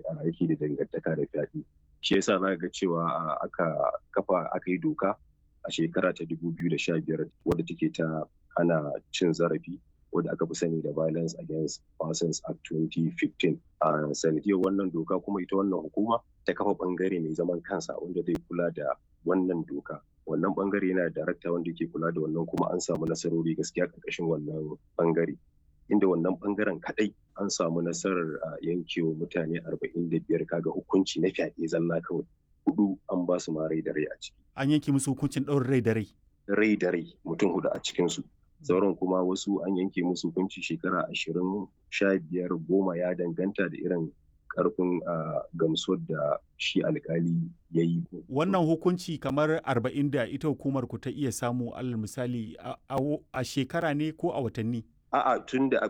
yake da dangantaka da fyaɗe shi yasa za ga cewa aka kafa aka yi doka a shekara ta 2015 wadda take ta hana cin zarafi wadda aka fi sani da violence against persons act 2015 a sanadiyar wannan doka kuma ita wannan hukuma ta kafa bangare mai zaman kansa wanda zai kula da wannan doka wannan bangare yana da darakta wanda yake kula da wannan kuma an samu nasarori gaskiya karkashin wannan bangare inda wannan bangaren kadai an samu nasarar yankewa mutane 45 kaga hukunci na fyaɗe zalla kawai hudu an ba su ma rai da rai a ciki an yanke musu hukuncin ɗaurin rai da rai rai da rai mutum hudu a cikinsu sauran kuma wasu an yanke musu hukunci shekara ashirin sha biyar goma ya danganta da irin karfin gamsuwar da shi alkali ya yi. Wannan hukunci kamar arba'in da ita hukumar ku ta iya samu alal misali a shekara ne ko a watanni? A'a tun da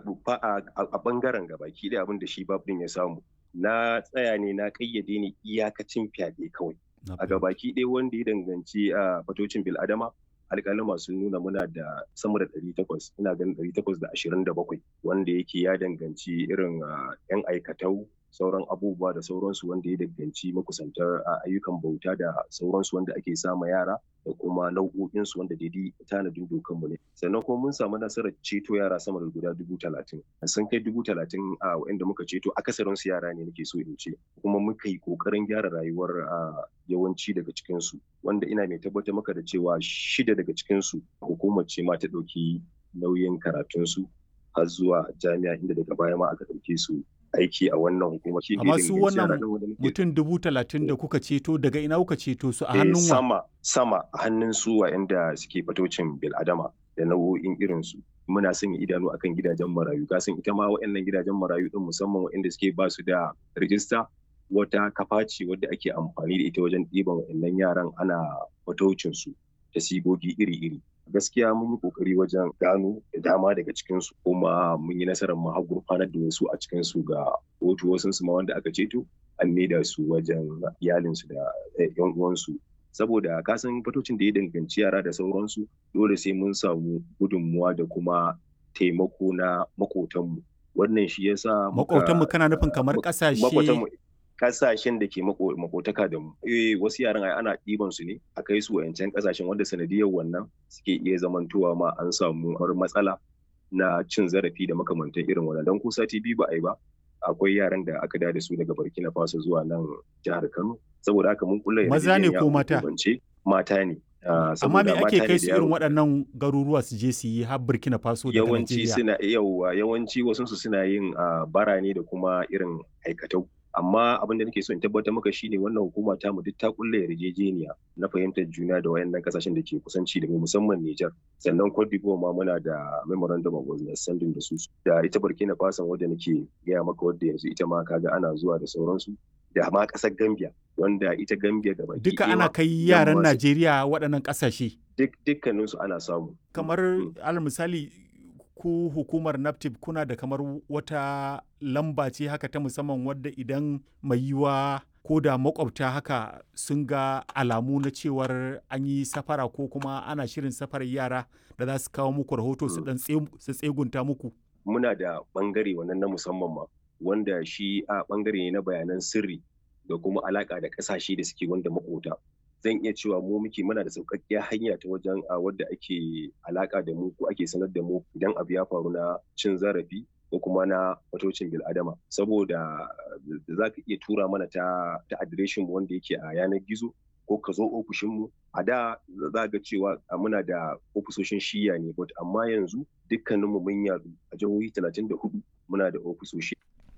a bangaren gabaki da abin da shi babin ya samu. Na tsaya ne na kayyade ne iyakacin fyaɗe kawai. A gabaki ɗaya wanda ya danganci a fatocin bil'adama alƙalin masu nuna muna da sama da ɗari takwas ina ganin ɗari takwas da ashirin da bakwai wanda yake ya danganci irin yan aikatau sauran abubuwa da sauransu wanda ya danganci makusantar ayyukan bauta da sauransu wanda ake sama yara da kuma nau'o'insu wanda daidai tanadin dokanmu ne sannan kuma mun samu nasarar ceto yara sama da guda dubu talatin sun kai dubu talatin a wa'inda muka ceto akasarin su yara ne nake so in ce kuma muka yi kokarin gyara rayuwar yawanci daga cikinsu wanda ina mai tabbatar maka da cewa shida daga cikinsu hukumar ce ma ta ɗauki nauyin karatunsu har zuwa jami'a inda daga baya ma aka ɗauke su aiki a wannan hukuma. Amma su wannan mutum dubu talatin da kuka ceto daga ina kuka ceto su a hannun wa? Sama, sama a hannun su wa'anda suke fatocin bil'adama da nau'o'in irinsu. Muna sanya idanu akan gidajen marayu. Kasan ita ma wa'annan gidajen marayu din musamman wa'anda suke ba su da rijista wata kafa ce wadda ake amfani da ita wajen ɗiban wa'annan yaran ana fatocin su da sigogi iri-iri. gaskiya mun yi kokari wajen gano da dama daga cikinsu kuma mun yi nasarar mu har gurfanar da wasu a cikinsu ga kotu wasu su ma wanda aka ceto an maida su wajen iyalinsu da yan uwansu saboda kasan fatocin da ya danganci yara da sauransu dole sai mun samu gudunmuwa da kuma taimako na makotanmu wannan shi yasa makotanmu kana nufin kamar kasashe kasashen da ke makotaka da mu eh wasu yaran ai ana ɗiban su ne a kai su wayancan kasashen wanda sanadiyar wannan suke iya zamantowa ma an samu matsala na cin zarafi da makamantan irin wannan don ko sati biyu ba a yi ba akwai yaran da aka da su daga Burkina Faso zuwa nan jihar Kano saboda haka mun kula maza ne ko mata mata ne amma me ake kai su irin waɗannan garuruwa su je su yi har Burkina Faso da yawanci suna yawa yawanci wasu su suna yin bara ne da kuma irin aikatau amma abin da nake so in tabbatar maka shine wannan hukuma ta mu duk ta kulle yarjejeniya na fahimtar juna da wayannan kasashen da ke kusanci da mu musamman Niger sannan Cote d'Ivoire ma muna da memorandum of understanding da su da ita Burkina Faso wadda nake gaya maka wadda yanzu ita ma kaga ana zuwa da sauransu da ma kasar Gambia wanda ita Gambia gaba duka ana kai yaran Najeriya waɗannan kasashe duk dukkaninsu ana samu kamar alal misali ku hukumar naptip kuna da kamar wata lamba ce haka ta musamman wadda idan mai yiwa ko da makwabta haka sun ga alamu na cewar an yi safara ko kuma ana shirin safarar yara da za su kawo muku rahoto su dan su tsegunta muku muna da bangare wannan na musamman ma wanda shi a bangare ne na bayanan sirri da kuma alaka da kasashe da suke wanda makota zan iya cewa mu muke muna da sauƙaƙƙiyar hanya ta wajen a wadda ake alaƙa da mu ko ake sanar da mu idan abu ya faru na cin zarafi ko kuma na fatocin bil'adama saboda za ka iya tura mana ta ta adireshin mu wanda yake a yanar gizo ko ka zo ofishin mu a da za ga cewa muna da ofisoshin shiya ne but amma yanzu dukkaninmu mun yadu a jihohi 34 muna da ofisoshi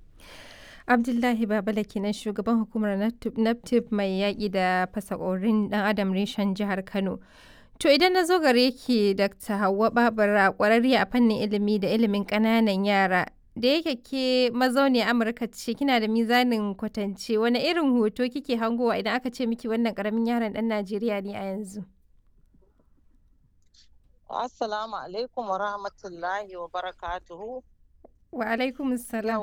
Abdullahi Babala kenan shugaban hukumar NAPTIP mai yaƙi da fasakorin ɗan Adam reshen jihar Kano. To idan na zo gare ki Dr. Hauwa Babara ƙwararriya a fannin ilimi da ilimin ƙananan yara. Da yake ke mazauni Amurka ce kina da mizanin kwatance wani irin hoto kike hangowa idan aka ce miki wannan ƙaramin yaron ɗan Najeriya ne a yanzu? Assalamu alaikum wa rahmatullahi wa barakatuhu. Wa alaikum salam.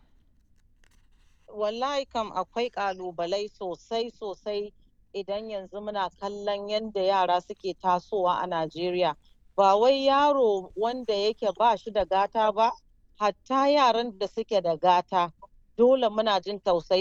wallahi kam akwai ƙalubalai sosai sosai idan yanzu muna kallon yadda yara suke tasowa a Najeriya. Ba wai yaro wanda yake ba shi da gata ba, hatta yaran da suke da gata, dole muna jin tausayin